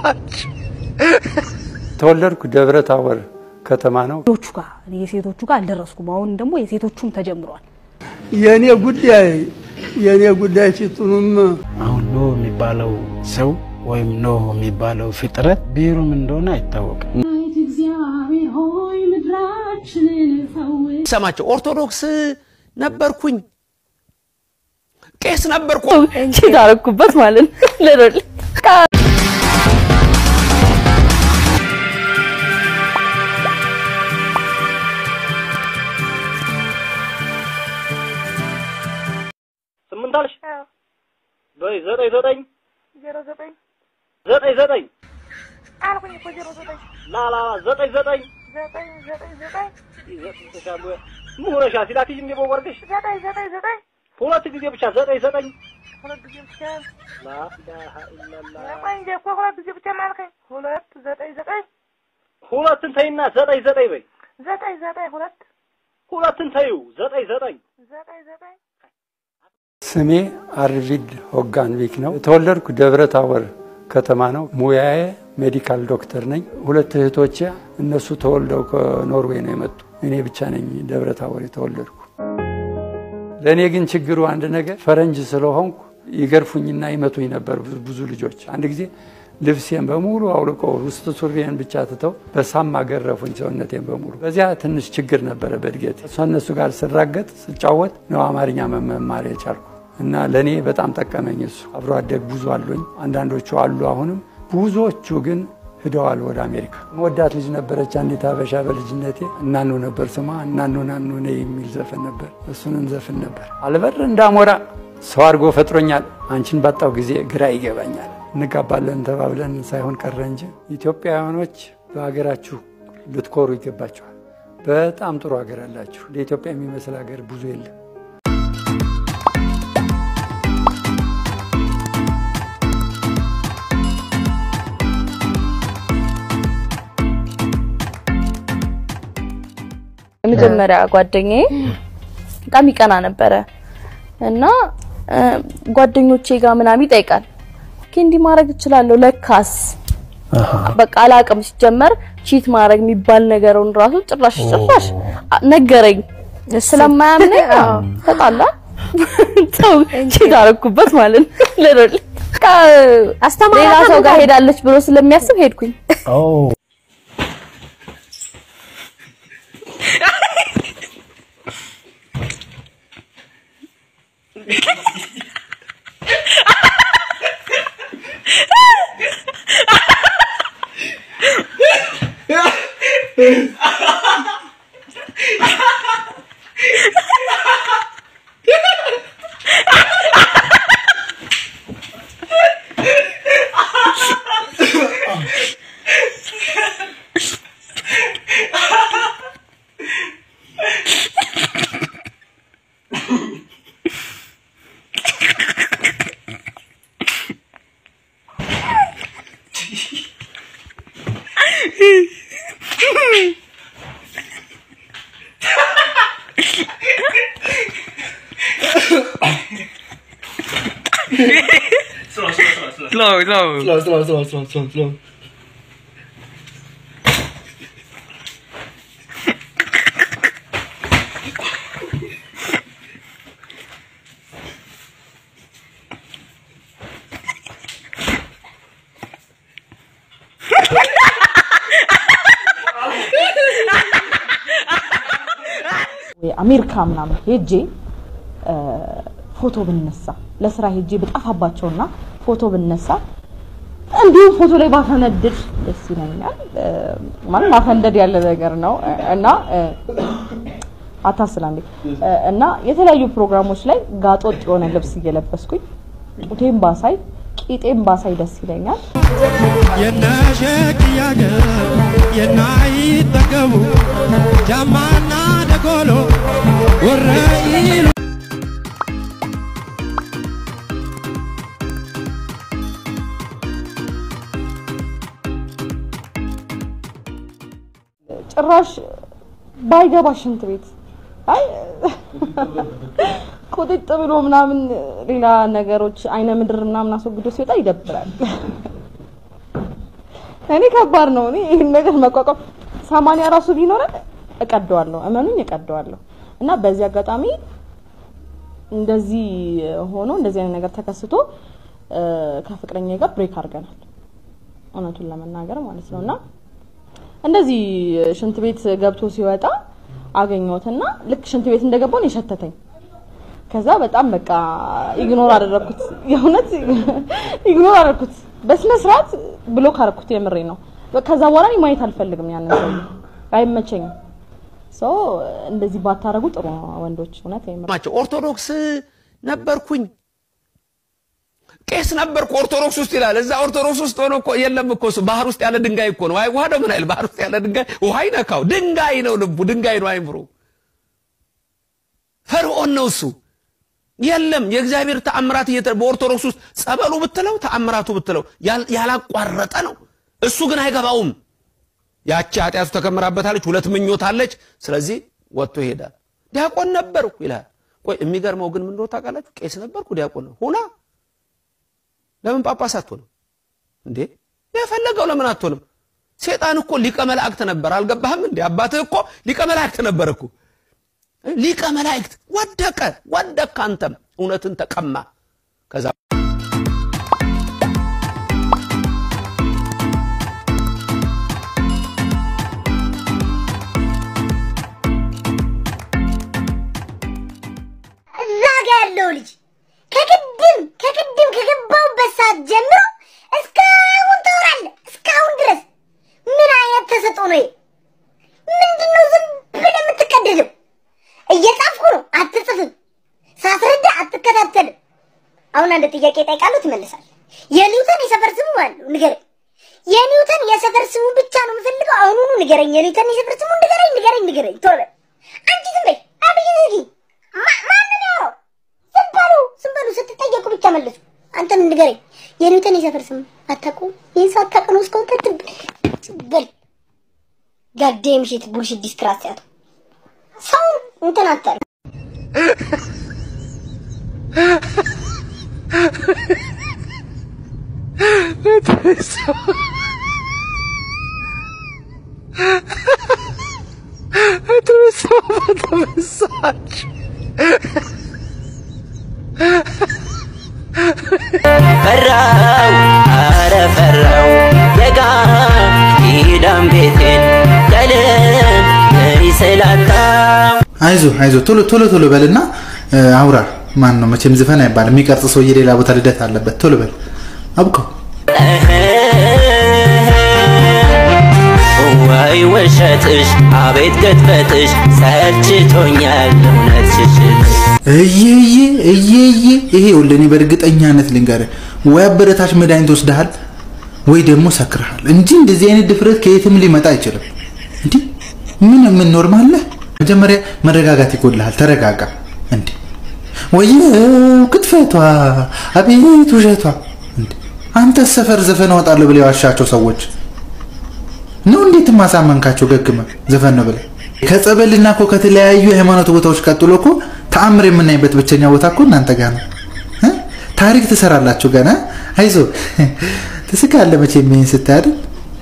ተወለድኩ ደብረ ታቦር ከተማ ነው። ሴቶቹ ጋር የሴቶቹ ጋር አልደረስኩም። አሁን ደግሞ የሴቶቹም ተጀምሯል። የእኔ ጉዳይ የእኔ ጉዳይ ሲጡኑም አሁን ኖህ የሚባለው ሰው ወይም ኖህ የሚባለው ፍጥረት ብሔሩም እንደሆነ አይታወቅም። ሰማቸው ኦርቶዶክስ ነበርኩኝ ቄስ ነበርኩ ቺት አደረኩበት ማለት ነው። ለዶል ስምንት አልሽ? በይ ዘጠኝ ዘጠኝ ዜሮ ዘጠኝ ዘጠኝ ዘጠኝ አልኩኝ እኮ ዜሮ ዘጠኝ ላ ላ ላ ዘጠኝ ዘጠኝ ዘጠኝ ዘጠኝ ዘጠኝ ይዘጥሻሉ ምን ሆነሻል? ሲላክሽ እንደ ቦወርድሽ ዘጠኝ ዘጠኝ ዘጠኝ ሁለት ጊዜ ብቻ ዘጠኝ ዘጠኝ ሁለት ጊዜ ብቻ ላ ኢላሃ ኢላላህ ቆይ እንጂ እኮ ሁለት ጊዜ ብቻ ማልከኝ ሁለት ዘጠኝ ዘጠኝ ሁለትን ተይና ዘጠኝ ዘጠኝ በይ ዘጠኝ ዘጠኝ ሁለት ሁለትን ተይው ዘጠኝ ዘጠኝ ዘጠኝ ዘጠኝ ስሜ አርቪድ ሆጋንቪክ ነው። የተወለድኩ ደብረ ታቦር ከተማ ነው። ሙያዬ ሜዲካል ዶክተር ነኝ። ሁለት እህቶቼ እነሱ ተወልደው ከኖርዌይ ነው የመጡ። እኔ ብቻ ነኝ ደብረ ታቦር የተወለድኩ። ለእኔ ግን ችግሩ አንድ ነገር ፈረንጅ ስለሆንኩ ይገርፉኝና ይመቱኝ ነበር ብዙ- ብዙ ልጆች። አንድ ጊዜ ልብሴን በሙሉ አውልቀው ውስጥ ሱሪዬን ብቻ ትተው በሳማ ገረፉኝ ሰውነቴን በሙሉ። በዚያ ትንሽ ችግር ነበረ በእድገቴ። እነሱ ጋር ስራገጥ ስጫወት ነው አማርኛ መማር የቻልኩ እና ለእኔ በጣም ጠቀመኝ እሱ። አብሮ አደግ ብዙ አሉኝ። አንዳንዶቹ አሉ አሁንም፣ ብዙዎቹ ግን ሂደዋል ወደ አሜሪካ። መወዳት ልጅ ነበረች አንዲት አበሻ በልጅነቴ እናኑ ነበር ስሟ። እናኑ ናኑ ነይ የሚል ዘፈን ነበር። እሱንም ዘፍን ነበር። አልበር እንዳሞራ ሰው አድርጎ ፈጥሮኛል። አንቺን ባጣው ጊዜ ግራ ይገባኛል። እንጋባለን ተባብለን ሳይሆን ቀረ እንጂ ኢትዮጵያውያኖች በሀገራችሁ ልትኮሩ ይገባችኋል። በጣም ጥሩ ሀገር አላችሁ። ለኢትዮጵያ የሚመስል ሀገር ብዙ የለም። የመጀመሪያ ጓደኛዬ በጣም ይቀና ነበረ እና እ፣ ጓደኞቼ ጋር ምናምን ይጠይቃል። ኦኬ እንዲህ ማድረግ እችላለሁ ለካስ በቃ አላቅም። ሲጀመር ቺት ማድረግ የሚባል ነገሩን ራሱ ጭራሽ ጭራሽ አ- ነገረኝ። ስለማያምነኝ ተጣላ ሰው ቺት አደረኩበት ማለት ነው። ለዶል ሌላ ሰው ጋር ሄዳለች ብሎ ስለሚያስብ ሄድኩኝ። slow, slow. Slow, slow, slow, slow, slow, slow. አሜሪካ ምናምን ሄጄ እ፣ ፎቶ ብነሳ ለስራ ሄጄ በጠፋባቸውና ፎቶ ብነሳ እንዲሁም ፎቶ ላይ ባፈነድድ ደስ ይለኛል። እ፣ ማለት ማፈንደድ ያለ ነገር ነው እ፣ እና እ፣ አታስላ እንዴ እ፣ እና የተለያዩ ፕሮግራሞች ላይ ጋጦጥ የሆነ ልብስ እየለበስኩኝ ጡቴን ባሳይ ቂጤን ባሳይ ደስ ይለኛል። የነሸክያገ የናይጠገቡ ጃማና ደጎሎ ወረኢሉ ጭራሽ ባይገባ ሽንት ቤት አይ ቁጥጥ ብሎ ምናምን ሌላ ነገሮች አይነ ምድር ምናምን አስወግዶ ሲወጣ ይደብራል። እኔ ከባድ ነው። እኔ ይህን ነገር መቋቋም ሰማንያ ራሱ ቢኖረን እቀደዋለሁ፣ እመኑኝ እቀደዋለሁ። እና በዚህ አጋጣሚ እንደዚህ ሆኖ እንደዚህ አይነት ነገር ተከስቶ እ፣ ከፍቅረኛ ጋር ብሬክ አድርገናል፣ እውነቱን ለመናገር ማለት ነው። እና እንደዚህ ሽንት ቤት ገብቶ ሲወጣ አገኘሁትና ልክ ሽንት ቤት እንደገባን የሸተተኝ ከዛ በጣም በቃ ኢግኖር አደረኩት። የእውነት ኢግኖር አደረኩት። በስነ ስርዓት ብሎክ አደረኩት። የምሬ ነው። ከዛ በኋላ እኔ ማየት አልፈልግም ያንን ሰው አይመቸኝም። ሶ እንደዚህ ባታረጉ ጥሩ ነው ወንዶች። እውነት የምር ማቸው ኦርቶዶክስ ነበርኩኝ ቄስ ነበርኩ ኦርቶዶክስ ውስጥ ይላል። እዛ ኦርቶዶክስ ውስጥ ሆኖ እኮ የለም እኮ እሱ ባህር ውስጥ ያለ ድንጋይ እኮ ነው። አይ ውሃ ነው ምን አይል ባህር ውስጥ ያለ ድንጋይ ውሃ ይነካው ድንጋይ ነው ልቡ ድንጋይ ነው አይምሮ ፈርዖን ነው እሱ። የለም የእግዚአብሔር ተአምራት እየተ በኦርቶዶክስ ውስጥ ጸበሉ ብትለው ተአምራቱ ብትለው ያል- ያላቋረጠ ነው። እሱ ግን አይገባውም። ያቺ ኃጢአቱ ተከምራበታለች፣ ሁለት ምኞት አለች። ስለዚህ ወጥቶ ይሄዳል። ዲያቆን ነበርኩ ይላል። ቆይ የሚገርመው ግን ምን እንደሆነ ታውቃላችሁ? ቄስ ነበርኩ ዲያቆን ነው ሁና ለምን ጳጳስ አትሆንም እንዴ? የፈለገው ለምን አትሆንም? ሴጣን እኮ ሊቀ መላእክት ነበር። አልገባህም እንዴ? አባትህ እኮ ሊቀ መላእክት ነበር እኮ ሊቀ መላእክት ወደቀ ወደቀ። አንተም እውነትን ተቀማ። ከዛ እዛ ጋ ያለው ልጅ ከቅድም ከቅድም ከገባሁበት ሰዓት ጀምሮ እስካሁን ታወራለህ። እስካሁን ድረስ ምን አይነት ተሰጥኦ ነው? ይሄ? ምንድን ነው ዝም ብለህ የምትቀደደው? እየጻፍኩ ነው፣ አትጽፍም። ሳስረዳ አትከታተልም። አሁን አንድ ጥያቄ እጠይቃለሁ፣ ትመልሳለህ። የኒውተን የሰፈር ስሙ ማን ነው? ንገረኝ። የኒውተን የሰፈር ስሙ ብቻ ነው የምፈልገው። አሁኑኑ ንገረኝ። የኒውተን የሰፈር ስሙ ንገረኝ፣ ንገረኝ፣ ንገረኝ። ቶሎ በል። አንቺ ዝም በይ። አብይ ዝጊ። ማ- ማንን ያወራው? ዝም በሉ፣ ዝም በሉ። ስትጠየቁ ብቻ መልሱ። አንተም ንገረኝ። የኒውተን የሰፈር ስም አታውቁም? ይህን ሳታውቅ ነው እስካሁን ትትብ በል ጋዴም ሽት ቡልሽት ዲስትራክት ሰው እንትን አታል ፈራው አረ ፈራው የጋ ኪዳን ቤቴን ቀለም ስላጣው አይዞ አይዞ ቶሎ ቶሎ ቶሎ በልና እ፣ አውራ ማን ነው መቼም ዝፈን አይባልም የሚቀርጽ ሰውዬ ሌላ ቦታ ልደት አለበት ቶሎ በል አብቀው ወይ ውሸትሽ አቤት ቅጥፈትሽ ሰልችቶኛል እውነት ሽሽት እየየ እየየ ይሄ ይኸውልህ እኔ በእርግጠኛነት ልንገርህ ወይ አበረታች መድኃኒት ወስደሃል ወይ ደግሞ ሰክረሃል እንጂ እንደዚህ አይነት ድፍረት ከየትም ሊመጣ አይችልም እንዲህ ምን ምን ኖርማል ነህ መጀመሪያ መረጋጋት ይጎልሃል ተረጋጋ እንዴ ወይ ክትፈቷ አቤት ውሸቷ እንዴ አንተ ሰፈር ዘፈን እወጣለሁ ብለው የዋሻቸው ሰዎች ነው እንዴት ማሳመንካቸው ገግመ ዘፈን ነው ብለህ ከጸበልና እኮ ከተለያዩ የሃይማኖት ቦታዎች ቀጥሎ እኮ ተአምር የምናይበት ብቸኛ ቦታ እኮ እናንተ ጋር ነው እ? ታሪክ ትሰራላችሁ ገና አይዞ ትስቃለህ መቼም ይሄን ስታይ አይደል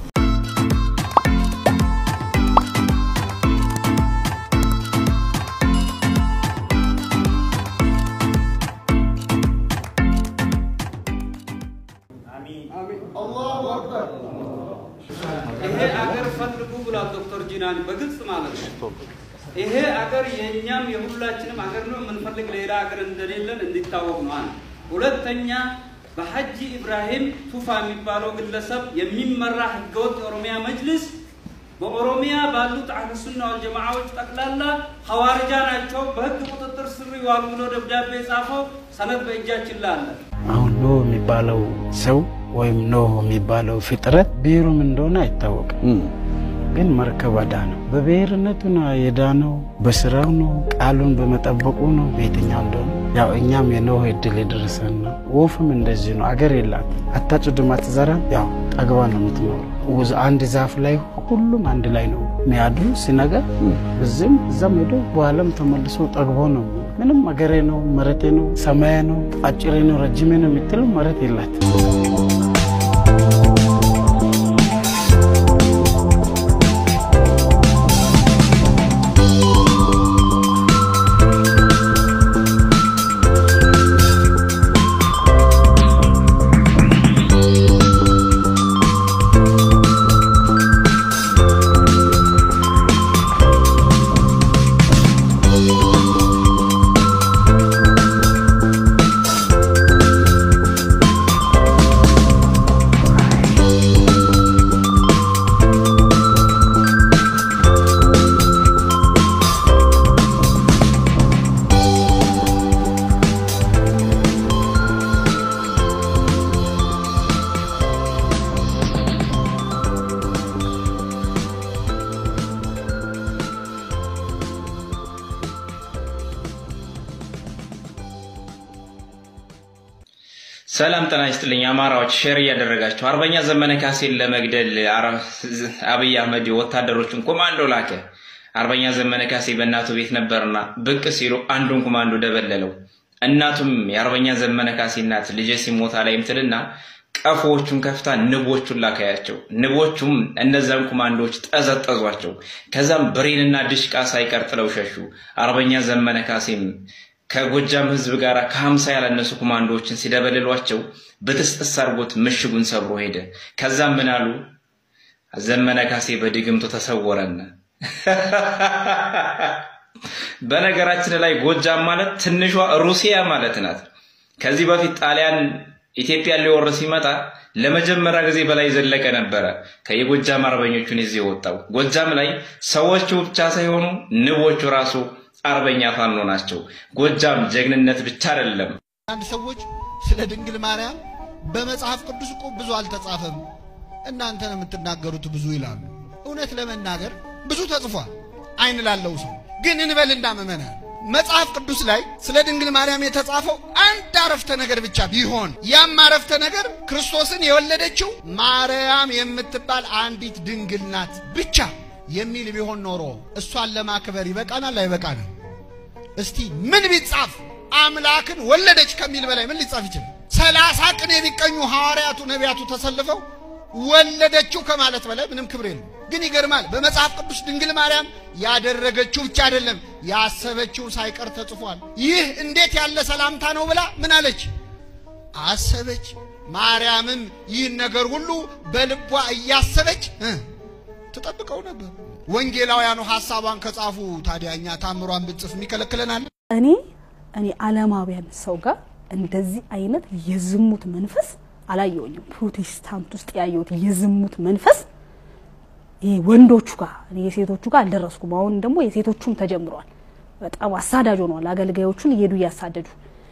ይሄ አገር ፈልጉ ብሏል ዶክተር ጂናን በግልጽ ማለት ነው። ይሄ አገር የእኛም የሁላችንም አገር ነው። የምንፈልግ ሌላ አገር እንደሌለን እንዲታወቅ ነው። አንድ ሁለተኛ በሐጂ ኢብራሂም ቱፋ የሚባለው ግለሰብ የሚመራ ህገወጥ የኦሮሚያ መጅልስ በኦሮሚያ ባሉት አህለ ሱና ወልጀማዓዎች ጠቅላላ ሐዋርጃ ናቸው፣ በህግ ቁጥጥር ስር ይዋሉ ብሎ ደብዳቤ ጻፈው። ሰነድ በእጃችን ላለ አሁን ኖህ የሚባለው ሰው ወይም ኖህ የሚባለው ፍጥረት ብሔሩም እንደሆነ አይታወቅም። ግን መርከብ አዳነው። በብሔርነቱ ነው የዳነው፣ በስራው ነው፣ ቃሉን በመጠበቁ ነው። በየትኛው እንደሆነ ያው እኛም የኖህ እድል የደረሰን ነው። ወፍም እንደዚህ ነው። አገር የላት አታጭድም፣ አትዘራም። ያው ጠግባ ነው የምትኖረው። ውዝ አንድ ዛፍ ላይ ሁሉም አንድ ላይ ነው የሚያድሩ። ሲነገር እዚህም እዛም ሄዶ በኋላም ተመልሶ ጠግቦ ነው። ምንም አገሬ ነው፣ መሬቴ ነው፣ ሰማዬ ነው፣ አጭሬ ነው፣ ረጅሜ ነው የምትለው መሬት የላት ሰላም ጤና ይስጥልኝ አማራዎች፣ ሼር እያደረጋችሁ አርበኛ ዘመነ ካሴን ለመግደል አረ- አብይ አህመድ ወታደሮችን ኮማንዶ ላከ። አርበኛ ዘመነ ካሴ በእናቱ ቤት ነበርና ብቅ ሲሉ አንዱን ኮማንዶ ደበለለው። እናቱም የአርበኛ ዘመነ ካሴ እናት ልጄ ሲሞታ ላይ ምትልና ቀፎዎቹን ከፍታ ንቦቹን ላካያቸው። ንቦቹም እነዛን ኮማንዶዎች ጠዘጠዟቸው። ከዛም ብሬንና ድሽቃ ሳይቀር ጥለው ሸሹ። አርበኛ ዘመነ ካሴም ከጎጃም ህዝብ ጋር ከሀምሳ ያላነሱ ኮማንዶዎችን ሲደበልሏቸው በጥስጥስ አድርጎት ምሽጉን ሰብሮ ሄደ። ከዛም ምን አሉ? ዘመነ ካሴ በድግምቱ ተሰወረን። በነገራችን ላይ ጎጃም ማለት ትንሿ ሩሲያ ማለት ናት። ከዚህ በፊት ጣሊያን ኢትዮጵያን ሊወር ሲመጣ ለመጀመሪያ ጊዜ በላይ ዘለቀ ነበረ ከየጎጃም አርበኞቹን ይዞ የወጣው። ጎጃም ላይ ሰዎቹ ብቻ ሳይሆኑ ንቦቹ ራሱ አርበኛ ፋኖ ናቸው። ጎጃም ጀግንነት ብቻ አይደለም። አንድ ሰዎች ስለ ድንግል ማርያም በመጽሐፍ ቅዱስ እኮ ብዙ አልተጻፈም፣ እናንተ ነው የምትናገሩት ብዙ ይላሉ። እውነት ለመናገር ብዙ ተጽፏል፣ አይን ላለው ሰው ግን እንበልና ምእመናን መጽሐፍ ቅዱስ ላይ ስለ ድንግል ማርያም የተጻፈው አንድ አረፍተ ነገር ብቻ ቢሆን ያም አረፍተ ነገር ክርስቶስን የወለደችው ማርያም የምትባል አንዲት ድንግል ናት ብቻ የሚል ቢሆን ኖሮ እሷን ለማክበር ይበቃናል አይበቃንም? እስቲ ምን ቢጻፍ አምላክን ወለደች ከሚል በላይ ምን ሊጻፍ ይችላል? ሰላሳ ቅኔ የሚቀኙ ሐዋርያቱ ነቢያቱ ተሰልፈው ወለደችው ከማለት በላይ ምንም ክብር የለም። ግን ይገርማል። በመጽሐፍ ቅዱስ ድንግል ማርያም ያደረገችው ብቻ አይደለም ያሰበችው ሳይቀር ተጽፏል። ይህ እንዴት ያለ ሰላምታ ነው ብላ ምን አለች? አሰበች። ማርያምም ይህን ነገር ሁሉ በልቧ እያሰበች እ ትጠብቀው ነበር። ወንጌላውያኑ ሐሳቧን ከጻፉ ታዲያ እኛ ታምሯን ብንጽፍ የሚከለክለናል? እኔ እኔ ዓለማውያን ሰው ጋር እንደዚህ አይነት የዝሙት መንፈስ አላየውኝም። ፕሮቴስታንት ውስጥ ያየሁት የዝሙት መንፈስ ይሄ ወንዶቹ ጋር እኔ የሴቶቹ ጋር አልደረስኩም። አሁን ደግሞ የሴቶቹም ተጀምሯል። በጣም አሳዳጅ ሆነዋል። አገልጋዮቹን እየሄዱ እያሳደዱ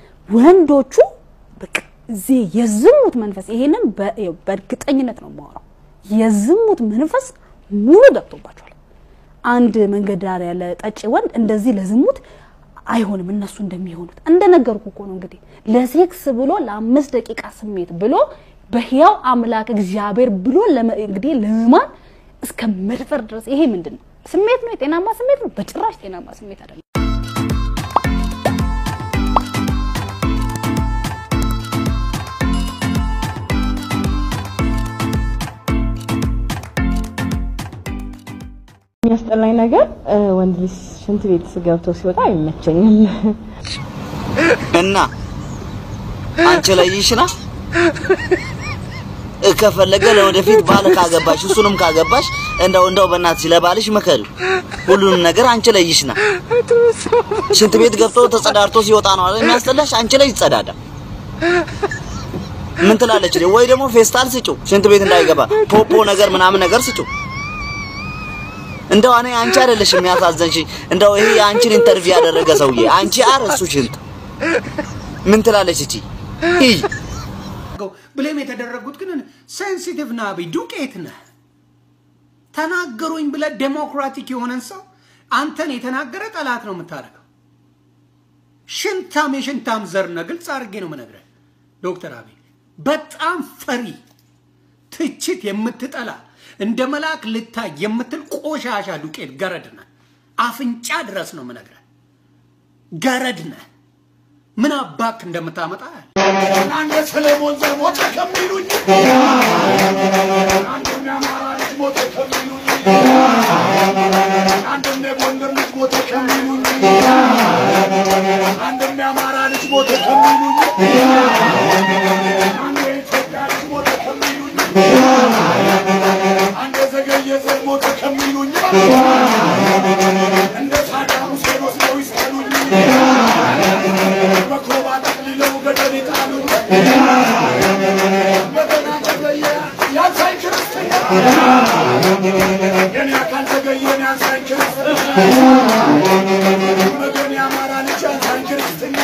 ወንዶቹ በቃ እዚህ የዝሙት መንፈስ ይሄንን በ- ይኸው በእርግጠኝነት ነው የማወራው። የዝሙት መንፈስ ሙሉ ገብቶባቸዋል። አንድ መንገድ ዳር ያለ ጠጪ ወንድ እንደዚህ ለዝሙት አይሆንም። እነሱ እንደሚሆኑት እንደነገርኩ እኮ ነው እንግዲህ ለሴክስ ብሎ ለአምስት ደቂቃ ስሜት ብሎ በህያው አምላክ እግዚአብሔር ብሎ ለመ- እንግዲህ ለማን እስከ መድፈር ድረስ ይሄ ምንድን ነው? ስሜት ነው? የጤናማ ስሜት ነው? በጭራሽ ጤናማ ስሜት አይደለም። የሚያስጠላኝ ነገር እ፣ ወንድ ልጅ ሽንት ቤት ገብቶ ሲወጣ አይመቸኝም። እና አንቺ ላይ ይሽና ከፈለገ ለወደፊት ባል ካገባሽ እሱንም ካገባሽ እንደው እንደው በእናትሽ ለባልሽ መከሪው ሁሉንም ነገር አንቺ ላይ ይሽና። ሽንት ቤት ገብቶ ተጸዳድቶ ሲወጣ ነው አይደል የሚያስጠላሽ? አንቺ ላይ ይጸዳዳ። ምን ትላለች? ወይ ደግሞ ፌስታል ስጪው ሽንት ቤት እንዳይገባ ፖፖ ነገር ምናምን ነገር ስጪው። እንደው እኔ አንቺ አይደለሽ የሚያሳዘንሽ። እንደው ይሄ የአንቺን ኢንተርቪው ያደረገ ሰውዬ አንቺ አር እሱ ሽንት ምን ትላለች እቺ? ይህ ብሌም የተደረጉት ግን ሴንሲቲቭ ነህ አብይ፣ ዱቄት ነህ። ተናገሩኝ ብለህ ዴሞክራቲክ የሆነን ሰው አንተን የተናገረ ጠላት ነው የምታደርገው። ሽንታም የሽንታም ዘር ነህ። ግልጽ አድርጌ ነው የምነግርህ ዶክተር አብይ በጣም ፈሪ፣ ትችት የምትጠላ እንደ መልአክ ልታይ የምትል ቆሻሻ ዱቄት ገረድ ነህ። አፍንጫ ድረስ ነው የምነግርህ። ገረድ ነህ። ምን አባክ እንደምታመጣ አንድ ሰለሞን ዘር ሞተ ከሚሉኝ አንድም የአማራ ልጅ ሞተ ከሚሉኝ አንድም የጎንደር ልጅ ሞተ ከሚሉኝ አንድም የአማራ ልጅ ሞተ ከሚሉኝ አንድ የኢትዮጵያ ልጅ ሞተ ከሚሉኝ አንድ የዘገየ ዘር ሞተ ከሚሉኝ እንደ ሳዳም ሁሴን ወስደው ይስቀሉኝ በኮባ ጠቅልለው ገደል ይጣሉኝ በገና ተገየ ያንሳኝ ክርስትና የኔ አካል ተገየ ያንሳኝ ክርስትና በገን የአማራ ልጅ ያንሳኝ ክርስትና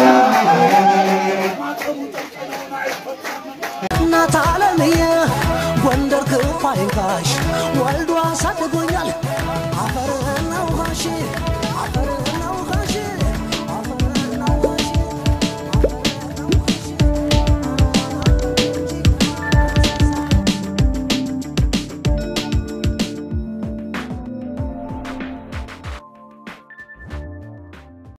ማጠቡ ጠልቀለውን አይፈታም እናት አለምዬ ጎንደር ክፉ አይንካሽ ወልዶ አሳድጎኛል አፈርና ውሃሽ